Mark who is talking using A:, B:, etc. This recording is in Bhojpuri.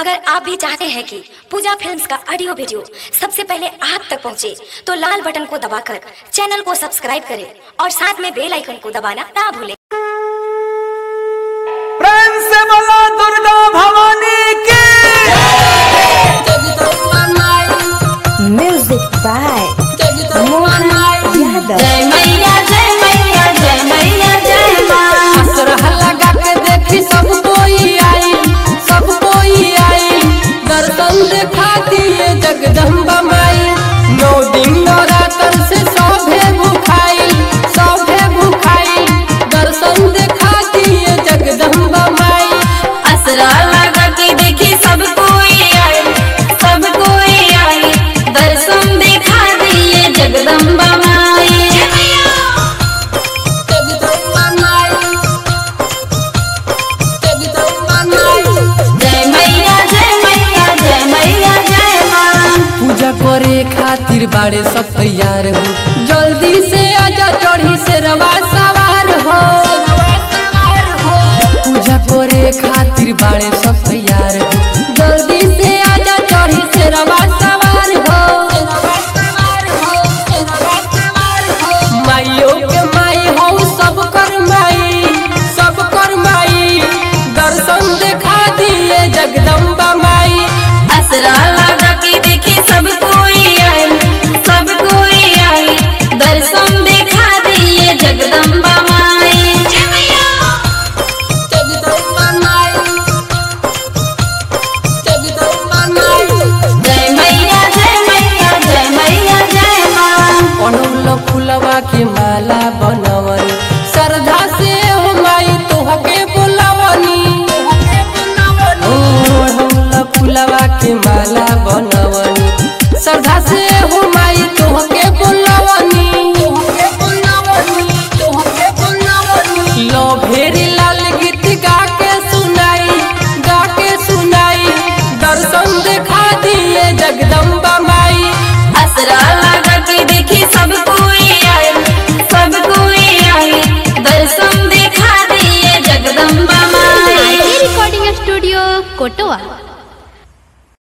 A: अगर आप भी चाहते हैं कि पूजा फिल्म्स का ऑडियो वीडियो सबसे पहले आप तक पहुंचे, तो लाल बटन को दबाकर चैनल को सब्सक्राइब करें और साथ में बेल आइकन को दबाना ना भूलें
B: प्रेम से बोलो दुर्गा भवानी की
C: Music by Mohan Yadav.
D: जय मैया जय मैया जय मैया जय माँ
E: असरह लगा के देखी सब कोई आई सब कोई आई दर्शन देखा दिए जगदम्बा माई नौ दिन नवरात्र से सौभे भूखाई सौभे भूखाई दर्शन देखा दिए जगदम्बा माई
D: असरा लगा के देखी सब कोई आई सब कोई आई दर्शन दिखा दिए जगदम्बा माई
E: जगदम्बा माई जगदम्बा माई
D: जय मैया जय मैया जय मैया जय माँ
E: पूजा करे खातिर बाड़े सब तैयार हो जल्दी से आजा चढ़ी से रवा सवार हो पूजा करे खातिर बाड़े सब तैयार हो जल्दी से आजा चढ़ी से रवा सवार हो माइयो के माई हो सब कर माई सब कर माई दर्शन देखा दिए जगदम्बा माई
D: असरा लगा के देखी सब कोई आई सब कोई आई दर्शन दिखा दिए जगदम्बा माई
E: जगदम्बा माई जगदम्बा माई
D: जय मैया जय मैया जय मैया जय माँ
E: अड़हुल फुलवा के माला बनवनी श्रद्धा से हो माई तोहके बोलवनी ओ अड़हुल फुलवा के माला बनवनी श्रद्धा से हो माई तोहके बोलवनी लो भेरी लाल गीत गा के सुनाई गा के सुनाई दर्शन देखा दिए जगदम्बा माई
D: असरा लगा के देखी सब कोई आई सब कोई आई दर्शन दिखा दिए जगदम्बा माई
F: रिकॉर्डिंग स्टूडियो कोटवा